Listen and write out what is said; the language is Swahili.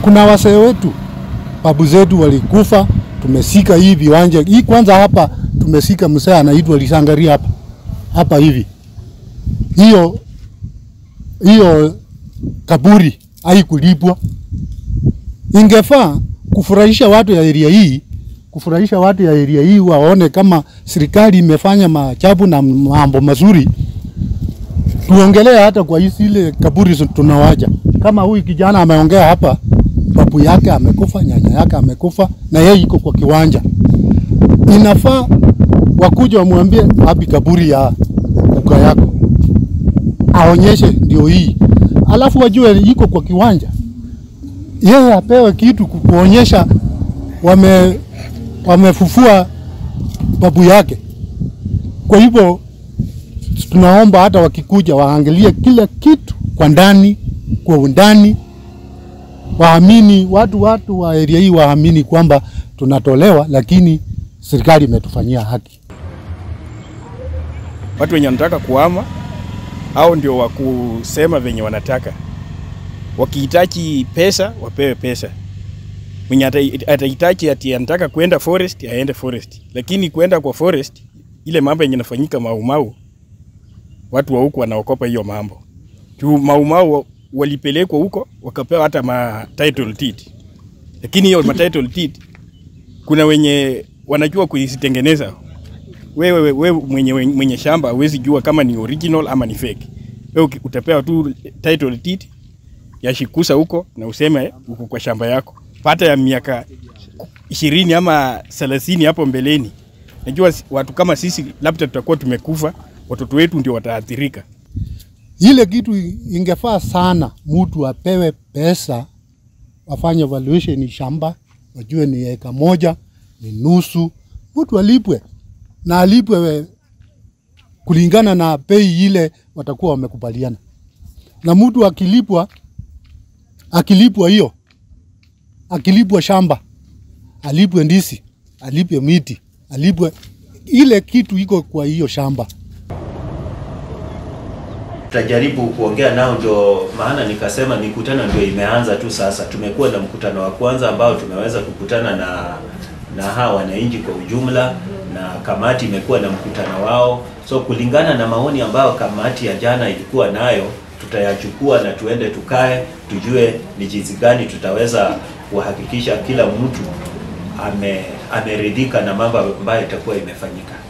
kuna wasee wetu babu zetu walikufa, tumesika hii viwanja hii. Kwanza hapa tumesika msee anaitwa Lisangaria hapa hapa hivi, hiyo hiyo kaburi haikulipwa. Ingefaa kufurahisha watu ya area hii, kufurahisha watu ya area hii waone kama serikali imefanya machapu na mambo mazuri. Tuongelee hata kwa hii ile kaburi tunawaja, kama huyu kijana ameongea hapa, babu yake amekufa, nyanya yake amekufa, na yeye iko kwa kiwanja. Inafaa wakuja wamwambie wapi kaburi ya kuka yako, aonyeshe ndio hii, alafu wajue iko kwa kiwanja yeye apewe kitu kuonyesha wame wamefufua babu yake. Kwa hivyo tunaomba hata wakikuja waangalie kila kitu kwa ndani, kwa undani, waamini watu watu wa area hii waamini kwamba tunatolewa, lakini serikali imetufanyia haki. Watu wenye wanataka kuhama au ndio wa kusema venye wanataka wakihitaji pesa wapewe pesa. Mwenye atahitaji ati anataka kwenda forest aende forest, lakini kwenda kwa forest, ile mambo yenye nafanyika Maumau, watu wa huko wanaokopa hiyo mambo juu Maumau walipelekwa huko wakapewa hata ma title deed, lakini hiyo ma title deed kuna wenye wanajua kuzitengeneza. Wewe we, we, mwenye, mwenye shamba huwezi jua kama ni original ama ni fake. Wewe utapewa tu title deed yashikusa huko na useme uko kwa shamba yako, pata ya miaka ishirini ama thelathini hapo mbeleni. Najua watu kama sisi labda tutakuwa tumekufa, watoto wetu ndio wataathirika. Ile kitu ingefaa sana, mtu apewe pesa, wafanye valuation shamba, wajue ni eka moja, ni nusu, mtu alipwe na alipwe kulingana na bei ile watakuwa wamekubaliana, na mtu akilipwa akilipwa hiyo, akilipwa shamba, alipwe ndisi, alipwe miti, alipwe ile kitu iko kwa hiyo shamba. Tutajaribu kuongea nao, ndio maana nikasema mikutano ndio imeanza tu sasa. Tumekuwa na mkutano wa kwanza ambao tumeweza kukutana na na hawa wananchi kwa ujumla, na kamati imekuwa na mkutano wao. So kulingana na maoni ambayo kamati ya jana ilikuwa nayo tutayachukua na tuende tukae, tujue ni jinsi gani tutaweza kuhakikisha kila mtu ame ameridhika na mambo ambayo itakuwa imefanyika.